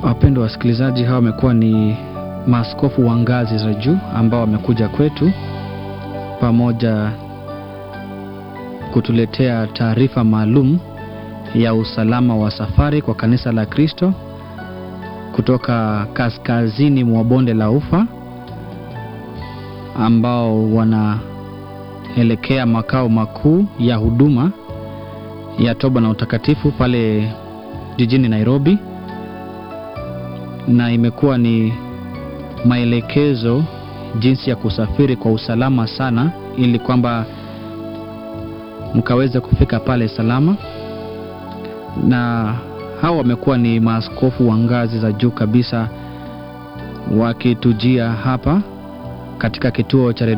Wapendwa wasikilizaji, hawa wamekuwa ni maaskofu wa ngazi za juu ambao wamekuja kwetu pamoja kutuletea taarifa maalum ya usalama wa safari kwa kanisa la Kristo kutoka kaskazini mwa bonde la Ufa ambao wanaelekea makao makuu ya huduma ya toba na utakatifu pale jijini Nairobi, na imekuwa ni maelekezo jinsi ya kusafiri kwa usalama sana, ili kwamba mkaweze kufika pale salama. Na hawa wamekuwa ni maaskofu wa ngazi za juu kabisa wakitujia hapa katika kituo cha